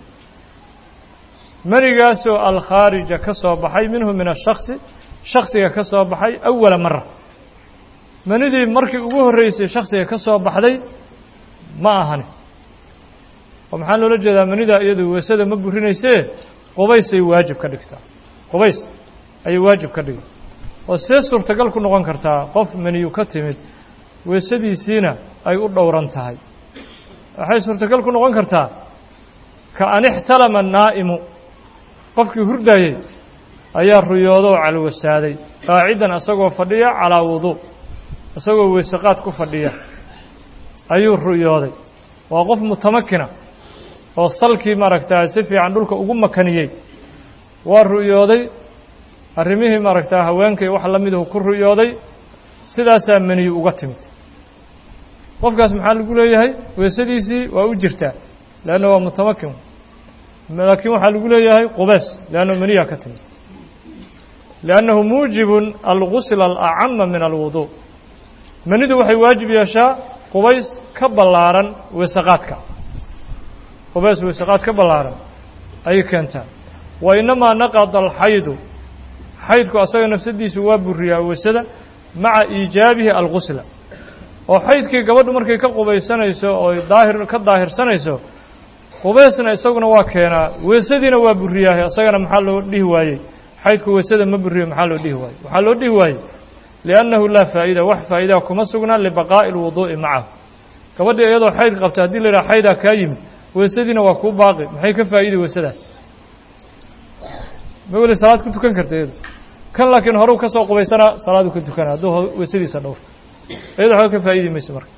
S1: manigaasoo alkhaarija ka soo baxay minhu min ashaksi shaksiga ka soo baxay awala mara manidii markii ugu horreysay shaksiga ka soo baxday ma ahani oo maxaa loola jeedaa manida iyadu weesada ma burinaysee qubaysay waajib ka dhigtaa qubays ayay waajib ka dhigi oo see suurtagal ku noqon kartaa qof maniyu ka timid weesadiisiina ay u dhowran tahay waxay suurtagal ku noqon kartaa ka an ixtalama naa'imu qofkii hurdayey ayaa ruyoodo oo calwasaaday qaacidan isagoo fadhiya calaa wuduu isagoo weesaqaad ku fadhiya ayuu ruyooday waa qof mutamakina oo salkii maaragtaa si fiican dhulka ugu makaniyey waa ru'yooday arrimihii maaragtaa haweenkay wax la miduhu ku ru'yooday sidaasaa meniyu uga timid qofkaas maxaa lagu leeyahay weesadiisii waa u jirtaa leanna waa mutamakin laakiin waxaa lagu leeyahay qubees leanna meniyaa ka timid liannahu muujibun algusla alacama min alwuduu menidu waxay waajib yeeshaa qubays ka ballaaran weesaqaadka qubays weesaqaad ka ballaaran ayay keentaa wa inamaa naqada alxaydu xaydku asaga nafsadiisu waa buriyaa weysada maca iijaabihi algusla oo xaydkii gabadhu markay ka qubaysanayso oo daahir ka daahirsanayso qubaysna isaguna waa keenaa weysadiina waa buriyaahay asagana maxaa loo dhihi waayey xaydku weysada ma buriyo maxaa loo dhihi waayey waxaa loo dhihi waayey liannahu laa faa'ida wax faa'idaa kuma sugnaa libaqaa'i alwuduu'i macahu gabadhii iyadoo xayd qabta haddii la yidhaha xaydaa kaa yimid weysadiina waa kuu baaqi maxay ka faa'iday weysadaas ma weli salaad ku tukan karta iyadu kan laakiin horeu ka soo qubaysanaa salaadu ka tukana hadduu weysadiisa dhowrto iyado waxba ka faa'idi mayso marka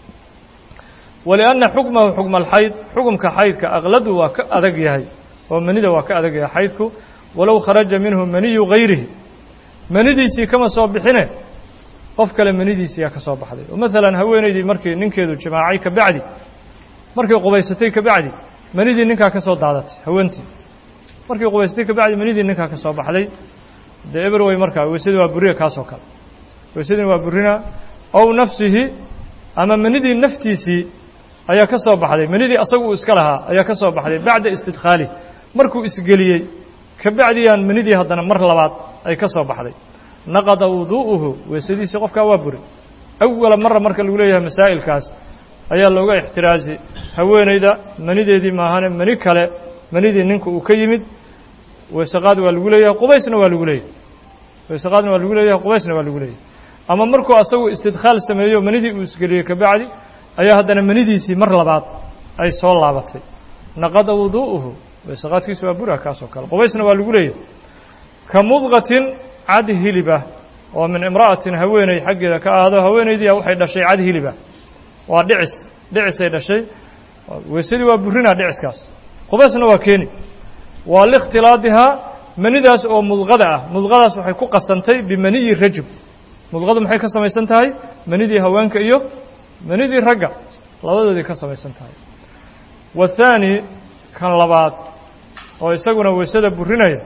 S1: walianna xukmahu xukma alxayd xukumka xaydka aqladu waa ka adag yahay oo manida waa ka adag yahay xaydku walow kharaja minhu maniyu gayrihi manidiisii kama soo bixine qof kale manidiisii yaa ka soo baxday oo maalan haweenaydii markii ninkeedu jimaacay ka bacdi markay qubaysatay ka bacdi manidii ninkaa ka soo daadatay haweentii markii qubaysatay ka bacdi manidii ninkaa ka soo baxday dee eber wey markaa weysadii waa buriya kaasoo kale weysadina waa burina ow nafsihi ama manidii naftiisii ayaa ka soo baxday manidii asagu uu iska lahaa ayaa ka soo baxday bacda istidkhaalih markuu isgeliyey ka bacdiyaan manidii haddana mar labaad ay ka soo baxday naqada wuduu'uhu weysadiisii qofkaa waa buri awala mara marka lagu leeyahay masaa'ilkaas ayaa looga ixtiraazi haweenayda manideedii maahane mani kale manidii ninka uu ka yimid weysaqaad waa lagu leeyahay qubaysna waa lagu leeyahay weysaqaadna waa lagu leeyahay qubaysna waa lagu leeyahay ama markuu asagu istidkhaal sameeyo manidii uu isgeliyey ka bacdi ayaa haddana manidiisii mar labaad ay soo laabatay naqada wuduu'uhu weysaqaadkiisa waa bura kaasoo kale qubaysna waa lagu leeyahay ka mudqatin cad hilibah oo min imra'atin haweeney xaggeeda ka ahaado haweenaydiia waxay dhashay cad hilibah waa dhicis dhicisay dhashay weysadii waa burinaa dhiciskaas qubaysna waa keeni waa liikhtilaadihaa manidaas oo mudqada ah mudqadaas waxay ku qasantay bimaniyi rajul mudqadu maxay ka samaysan tahay manidii haweenka iyo manidii ragga labadoodii ka samaysan tahay wathaani kan labaad oo isaguna weysada burinaya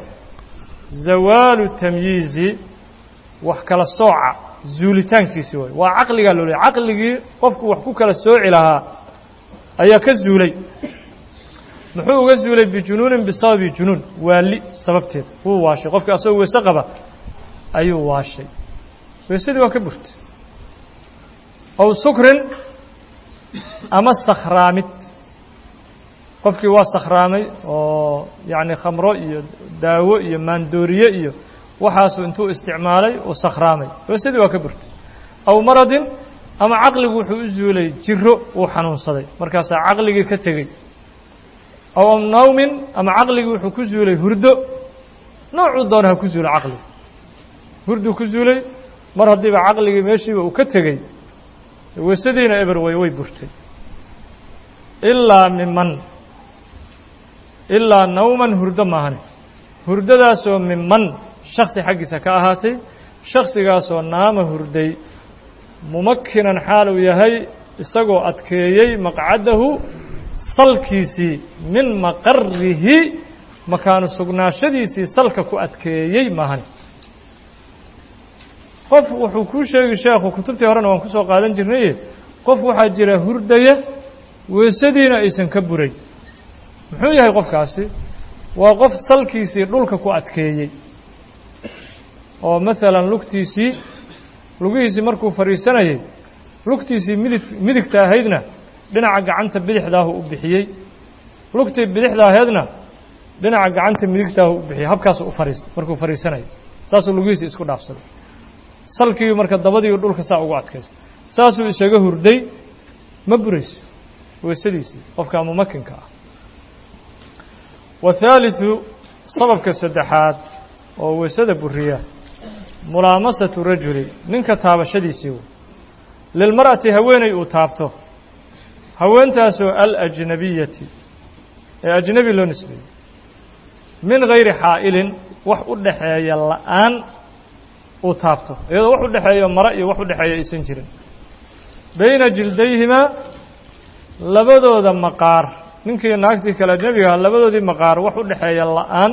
S1: zawaalu tamyiizi wax kala sooca zuulitaankiisi way waa caqligaa loo leey caqligii qofku wax ku kala sooci lahaa ayaa ka zuulay muxuu uga zuulay bijunuunin bisababi junuun waali sababteeda wuu waashay qofkii asagoo weyse qaba ayuu waashay weysadii waa ka burtay ow sukrin ama sakhraamid qofkii waa sakhraamay oo yacni khamro iyo daawo iyo maandooriye iyo waxaasuu intuu isticmaalay uu sakhraamay weysadii waa ka burtay aw maradin ama caqligu wuxuu u zuulay jiro uu xanuunsaday markaasaa caqligii ka tegey aw nawmin ama caqligii wuxuu ku zuulay hurdo noocuu doona ha ku zuulo caqligu hurduu ku zuulay mar haddiiba caqligii meeshiiba uu ka tegey weysadiina eber way way burtay ilaa miman ilaa nawman hurdo maahane hurdadaasoo miman shaksi xaggiisa ka ahaatay shaksigaasoo naama hurday mumakinan xaal uu yahay isagoo adkeeyey maqcadahu salkiisii min maqarihi makaanu sugnaashadiisii salka ku adkeeyey maahane qof wuxuu kuu sheegi sheekhu kutubtii horena waan ku soo qaadan jirnaye qof waxaa jira hurdaya weysadiina aysan ka buray muxuu yahay qofkaasi waa qof salkiisii dhulka ku adkeeyey oo maalan lugtiisii lugihiisii markuu fadhiisanayay lugtiisii midig midigta ahaydna dhinaca gacanta bidixdaahu u bixiyey lugtii bidixda ahaydna dhinaca gacanta midigtaahu u bixiyey habkaasuu u fadhiistay markuu fadhiisanayay saasuu lugihiisii isku dhaafsaday salkii marka dabadiiu dhulka saa ugu adkaystay saasuu isaga hurday ma burayso weysadiisii qofka mumakinka ah wathaalitثu sababka saddexaad oo weysada buriya mulaamasatu rajuli ninka taabashadiisii wey lilmar'ati haweeney uu taabto haweentaasoo alajnabiyati ee ajnebi loo nisbeeyey min gayri xaa'ilin wax u dhaxeeya la'aan uu taabto iyadoo wax u dhexeeyo mare iyo wax u dhexeeya aysan jirin bayna jildayhimaa labadooda maqaar ninkii naagtii kale ajnebigaha labadoodii maqaar wax u dhexeeya la'aan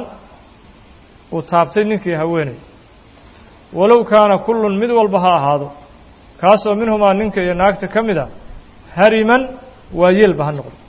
S1: uu taabtay ninkii haweeney walow kaana kullun mid walba ha ahaado kaasoo minhumaa ninka iyo naagta ka mid a hariman waayeelba ha noqdo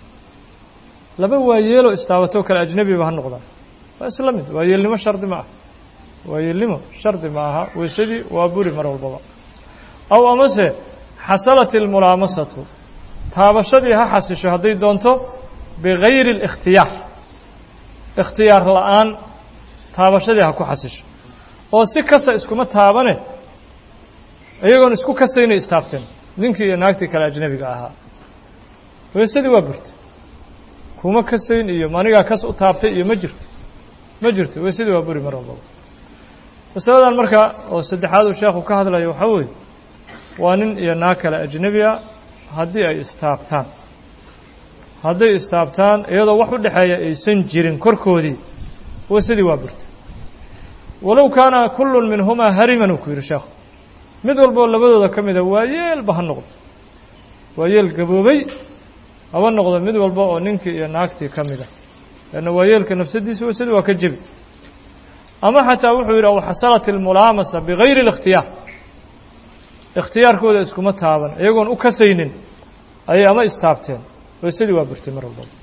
S1: laba waayeeloo istaabatoo kale ajnebiba ha noqdaan waa isla mid waayeelnimo shardi ma ah waayeelnimo shardi ma aha weysadii waa buri mar walbaba aw amase xasalat ilmulaamasatu taabashadii ha xasisho hadday doonto bigayri اlikhtiyaar ikhtiyaar la'aan taabashadii ha ku xasisho oo si kasta iskuma taabane iyagoon isku kasaynay istaabteen ninkii iyo naagtii kale ajnebiga ahaa weysadii waa burta kuma kasayn iyo manigaa kas u taabtay iyo ma jirto ma jirto weysadii waa buri mar walbaba masaladan marka oo saddexaad uu sheekhu ka hadlayo waxaa weeye waa nin iyo naag kale ajnebi a haddii ay istaabtaan hadday istaabtaan iyadoo wax u dhexeeya aysan jirin korkoodii weysadii waa burta walow kaana kullun minhumaa hariman uu ku yidhi sheekhu mid walboo labadooda ka mida waayeelba ha noqdo waayeel gaboobay haba noqdo mid walba oo ninkii iyo naagtii ka mida leanna waayeelka nafsadiisa weysadii waa ka jebi ama xataa wuxuu yidhi aw xasalat ilmulaamasa bigayri اlikhtiyaar ikhtiyaarkooda iskuma taaban iyagoon u kasaynin ayay ama istaabteen weysadii waa burtay mar walbaba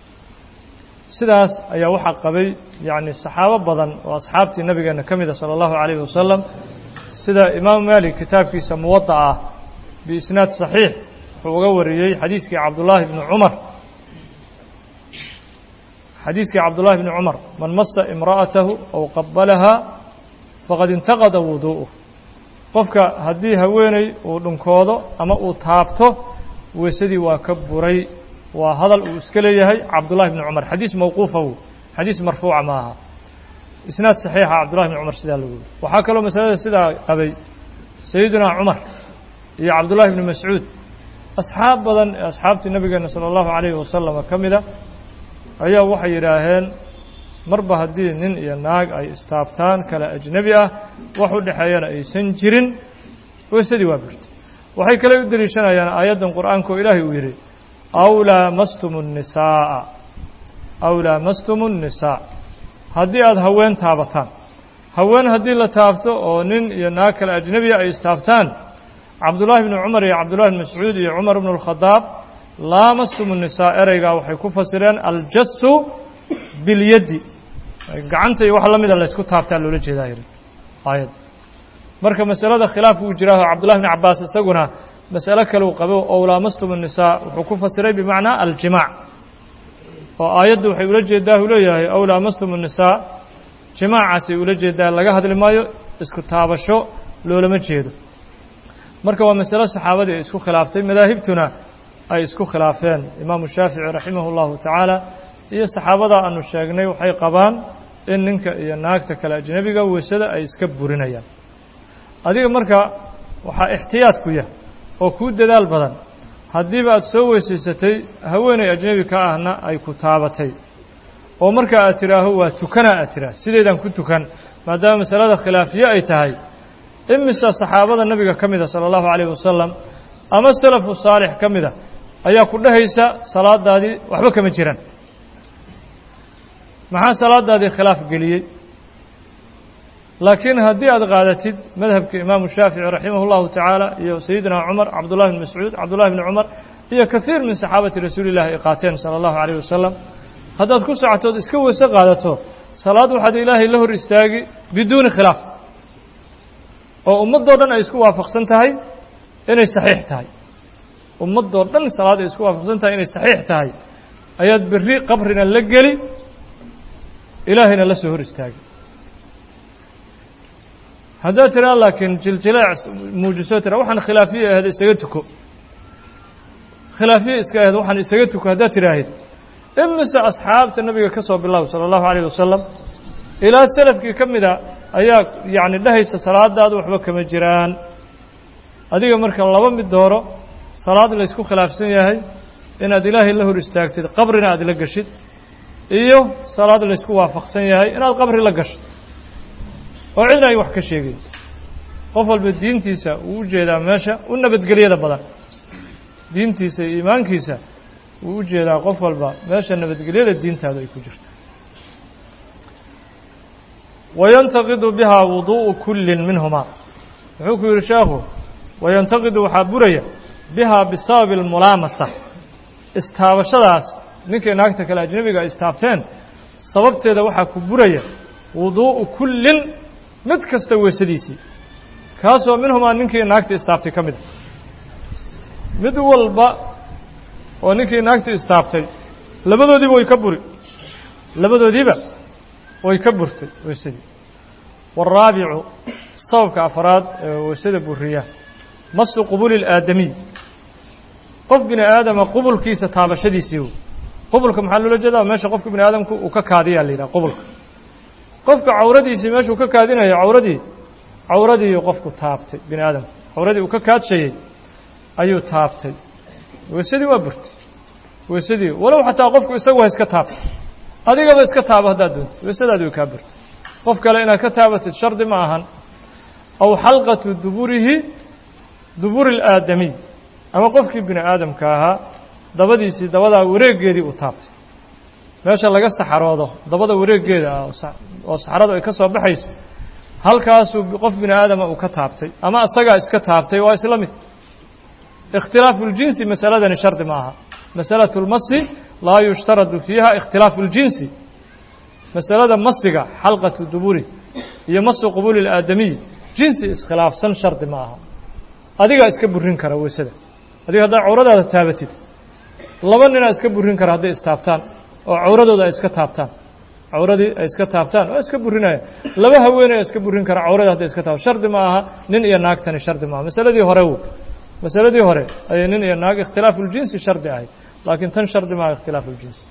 S1: sidaas ayaa waxaa qabay yacni saxaabo badan oo asxaabtii nabigeena ka mida salى اllahu عalayh wasalam sida imaamu malik kitaabkiisa muwadac ah biisnaad صaxiix wuxuu uga wariyey xadiiskii cabdullaahi bni cumar xadiiskii cabdullahi bni cumar man masa imra'atahu aw qabalahaa faqad intaqada wuduu'uh qofka haddii haweeney uu dhunkoodo ama uu taabto weysadii waa ka buray waa hadal uu iska leeyahay cabdullahi bni cumar xadiis mawquufa wy xadiis marfuuca ma aha isnaad saxiixa cabdullahi bni cumar sidaa lagu yiri waxaa kaloo masalada sidaa qabay sayidunaa cumar iyo cabdullahi bni mascuud asxaab badan ee asxaabtii nabigeena sala allahu calayhi wasalam ka mida ayaa waxay yidhaaheen marba haddii nin iyo naag ay istaabtaan kale ajnebi ah wax u dhexeeyana aysan jirin weysadii waa burtay waxay kale u deliishanayaan aayaddan qur'aanka oo ilaahay uu yidhi aw laamastum الnisaaءa aw laamastum الnisaa haddii aada haween taabataan haween haddii la taabto oo nin iyo naag kale ajnebiya ay istaabtaan cabdullaahi bni cumar iyo cabdullahi bni mascuud iyo cumar bnu اlkhadaab laamastum الnisaa ereygaa waxay ku fasireen aljasu bilyaddi gacanta iyo wax la mida laysku taabtaa loola jeedaa yidhi aayadda marka masalada khilaaf uu jiraaho cabdullahi bni cabaas isaguna mas'alo kale uu qabo ow laamastum الnisaa wuxuu ku fasiray bimacnaa aljimaac oo aayaddu waxay ula jeedaa uu leeyahay ow laamastum الnisaa jimaacaasay ula jeedaa laga hadli maayo isku taabasho loolama jeedo marka waa masalo saxaabadii ay isku khilaaftay madaahibtuna ay isku khilaafeen imaamu shaafici raximah اllahu tacaala iyo saxaabada aanu sheegnay waxay qabaan in ninka iyo naagta kale ajnebiga weysada ay iska burinayaan adiga marka waxaa ixtiyaad ku yah oo kuu dadaal badan haddiiba aada soo weysaysatay haweeney ajnebi ka ahna ay ku taabatay oo marka aad tidhaaho waa tukana aad tidhaah sideedaan ku tukan maadaama masalada khilaafiye ay tahay imisa saxaabada nabiga ka mida sala allahu calayh wasalam ama salafu saalix ka mida ayaa ku dhehaysa salaadaadii waxba kama jiraan maxaa salaadaadii khilaaf geliyey laakiin haddii aad qaadatid madhabka imaamu shaafici raximah اllahu tacaala iyo sayidina cumar cabdullahi bn mascuud cabdullahi bni cumar iyo kaiir min saxaabati rasuuli illahi ay qaateen sala allahu calayh wasalam haddaad ku socotood iska weyse qaadato salaad waxaad ilaahay la hor istaagi biduuni khilaaf oo ummaddoo dhan ay isku waafaqsan tahay inay saxiix tahay ummaddoo dhan salaad ay isku waafaqsan tahay inay saxiix tahay ayaad berri qabrina la geli ilaahayna la soo hor istaagi haddaad tiraa laakiin jiljileec muujiso tira waxaan khilaafiye ahayd isaga tuko khilaafiye iska ahayd waxaan isaga tuko haddaad tidhaahid imise asxaabta nabiga ka soo bilow sala allahu calayh wasalam ilaa salafkii ka mida ayaa yacni dhehaysa salaadaadu waxba kama jiraan adiga marka laba mid dooro salaad laysku khilaafsan yahay inaad ilaahay la hor istaagtid qabrina aad la geshid iyo salaad laysku waafaqsan yahay inaad qabri la gasho oo cidna ay wax ka sheegaysa qof walba diintiisa uu u jeedaa meesha u nabadgelyada badan diintiisa iyo iimaankiisa wuu u jeedaa qof walba meesha nabadgelyada diintaadu ay ku jirto wayantaqidu bihaa wuduu'u kullin minhumaa wuxuu ku yidhi sheekhu wayantaqidu waxaa buraya bihaa bisababi almulaamasa istaabashadaas ninkay naagta kale ajnabiga ay istaabteen sababteeda waxaa ku buraya wuduu'u kullin mid kasta weysadiisii kaasoo minhumaa ninkii naagta istaabtay ka mid a mid walba oo ninkii naagta istaabtay labadoodiiba way ka buri labadoodiiba way ka burtay weysadii waalraabicu sababka afraad ee weysada buriya masu qubuli ilaadamiy qof bini aadama qubulkiisa taabashadiisii qubulka maxaa loola jeedaa meesha qofka bini aadamku uu ka kaadiyaa la yidhaha qubulka qofka cawradiisii meeshuu ka kaadinayo cawradii cawradii qofku taabtay bini aadamku cawradii uu ka kaadshayey ayuu taabtay weysadii waa burtay weysadii walow xataa qofku isagu ha iska taabto adigaba iska taabo haddaad doontid weysadaadi way kaa burtay qof kale inaad ka taabatid shardi ma ahan aw xalqatu duburihi duburi ilaadamiy ama qofkii bini aadamka ahaa dabadiisii dabadaa wareeggeedii uu taabtay meesha laga saxaroodo dabada wareeggeeda ah oo saxaradu ay ka soo baxayso halkaasuu qof bini aadama uu ka taabtay ama isagaa iska taabtay waa isla mid ikhtilaafu اljinsi masaladani shardi ma aha masalaة اlmasi laa yushtaradu fiiha ikhtilaafu اljinsi masalada masiga xalqatu duburi iyo masu qubuli اlaadamiy jinsi iskhilaafsan shardi ma aha adigaa iska burin kara weysada adiga haddaa cawradaada taabatid laba ninaa iska burin kara hadday istaabtaan oo cawradooda ay iska taabtaan cawradii ay iska taabtaan waa iska burinaya laba haweeney iska burin kara cawrada hadday iska taabto shardi ma aha nin iyo naagtani shardi maaha masaladii hore w masaladii hore ayay nin iyo naag ikhtilaafu اljinsi shardi ahayd laakiin tan shardi maaha ikhtilaafu اljinsi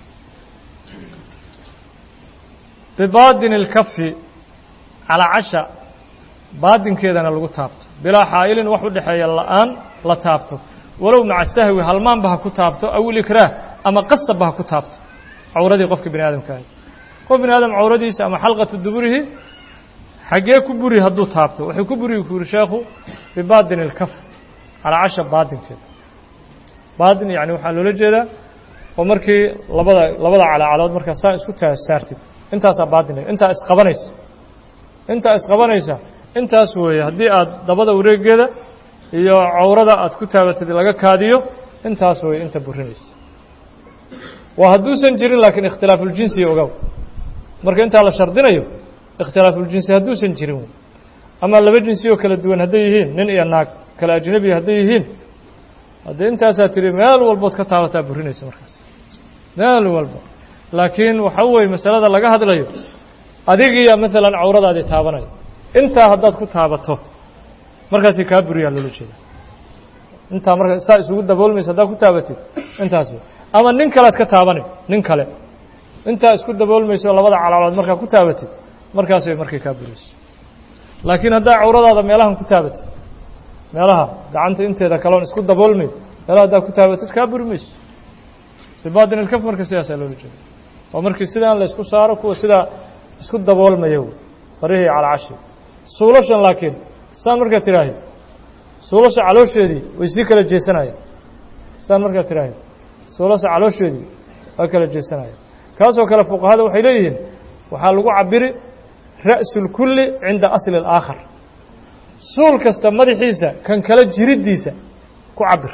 S1: bibaadin اlkafi calaa casha baadinkeedana lagu taabto bilaa xaa'ilin wax u dhexeeya la'aan la taabto walow maca sahwi halmaanba ha ku taabto aw ilikraah ama qasabba ha ku taabto cawradii qofka bini aadamka ahay qof bini aadam cawradiisa ama xalqatu duburihi xaggee ku buri hadduu taabto waxay ku buri ku yuri sheekhu bibaadin اlkaf calaa casha baadinkeeda baadin yani waxaa loola jeedaa oo markii labada labada calaacalood markaa saa isku saartid intaasaa baadin intaa isqabanaysa intaa isqabanaysa intaas weeye haddii aad dabada wareegeeda iyo cawrada aad ku taabatid laga kaadiyo intaas weeye inta burinaysa waa hadduusan jirin laakiin ikhtilaafuljinsi ogow marka intaa la shardinayo ikhtilaafuljinsi hadduusan jirin ama laba jinsi oo kala duwan hadday yihiin nin iyo naag kale ajnabi hadday yihiin haddee intaasaa tiri meel walbood ka taabataa burinaysa markaas meel walba laakiin waxa weeye masalada laga hadlayo adigiiya maalan cawradaadii taabanayo intaa haddaad ku taabato markaasi kaa buriyaa loola jeeda intaa marka saa isugu daboolmaysa haddaad ku taabatid intaas ama nin kalead ka taabanay nin kale intaa isku daboolmayso labada calacalood markaa ku taabatid markaas way markay kaa buriyso laakiin haddaa cawradaada meelahan ku taabatid meelaha gacanta inteeda kaloon isku daboolmay meelaha haddaa ku taabatid kaa buri mayso sibaadin ilkaf marka sidaasaa loola jeeda oo markii sidaan la isku saaro kuwa sidaa isku daboolmaya farihii calaacashi suulashan laakiin saan markaa tiraahi suulasha caloosheedii way sii kala jeesanayeen saan markaa tiraahi suulasha caloosheedii waa kala jeesanayeen kaasoo kale fuqahada waxay leeyihiin waxaa lagu cabiri ra'su اlkulli cinda asli اlaakhar suul kasta madaxiisa kan kale jiriddiisa ku cabir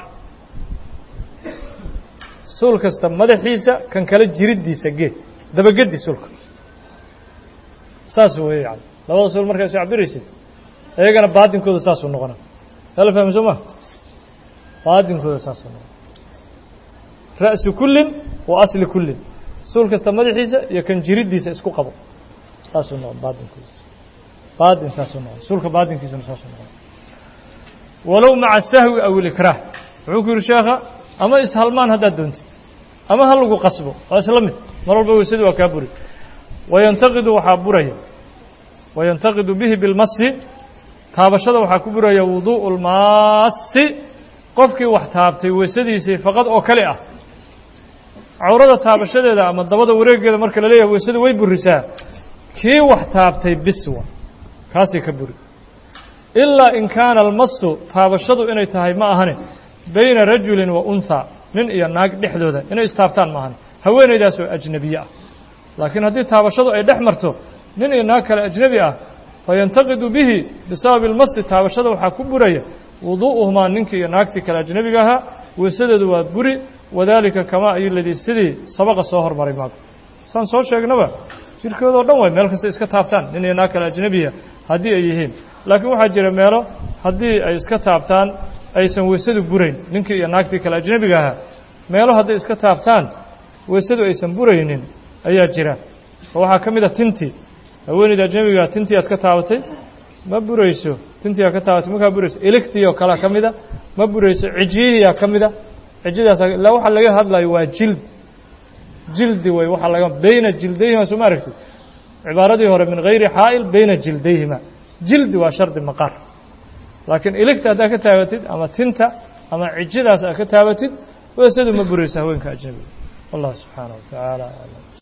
S1: suul kasta madaxiisa kan kale jiriddiisa gee dabagedi suulka saas weeye yani labada suul markaa isu cabiraysid iyagana baadinkooda saasuu noqona hala fahmi soo ma baadinkooda saasuu noqona ra'su kullin wa asli kullin suul kasta madaxiisa iyo kan jiriddiisa isku qabo saasuu noqon baadinkooda baadin saasuu noqon suulka baadinkiisuna saasuu noqon walow maca sahwi aw ilikraah wuxuu ku yidhi sheekha ama ishalmaan haddaad doontid ama ha lagu qasbo waa isla mid mar walba weysadi waa kaa buri wayantaqidu waxaa buraya wayantaqidu bihi bilmasi taabashada waxaa ku buraya wuduu'u lmaasi qofkii wax taabtay weysadiisii faqad oo kale ah cawrada taabashadeeda ama dabada wareegeeda marka la leeyahay weysada way burisaa kii wax taabtay biswa kaasay ka buri ilaa in kaana almasu taabashadu inay tahay ma ahane bayna rajulin wa unhaa nin iyo naag dhexdooda inay istaabtaan ma ahane haweenaydaas oo ajnebiye ah laakiin haddii taabashadu ay dhex marto nin iyo naag kale ajnebi ah fayantaqidu bihi bisababi almasi taabashada waxaa ku buraya wuduu'uhumaa ninkii iyo naagtii kale ajnebiga ahaa weysadeedu waa buri wadaalika kamaa ayoladii sidii sabaqa soo hormaray maaga saan soo sheegnaba jirkoodao dhan way meel kasta iska taabtaan nin iyo naag kale ajnebiya haddii ay yihiin laakiin waxaa jira meelo haddii ay iska taabtaan aysan weysadu burayn ninkii iyo naagtii kale ajnebiga ahaa meelo hadday iska taabtaan weysadu aysan buraynin ayaa jira oo waxaa ka mid a tintii haweeneyda ajnebigaa tintii aad ka taabatay ma burayso tintii aad ka taabatay markaa burayso eligtii oo kalea ka mida ma burayso cijiyihiyaa ka mida cijidaas ilaa waxaa laga hadlayo waa jild jildi wey waxaa laga beyna jildayhima soo ma aragtid cibaaradii hore min hayri xaa'il beyna jildayhima jildi waa shardi maqaar laakiin iligta haddaad ka taabatid ama tinta ama cijidaas aad ka taabatid weysadu ma burayso haweenka ajnebiga wallah subxaanaه wa tacaala aclam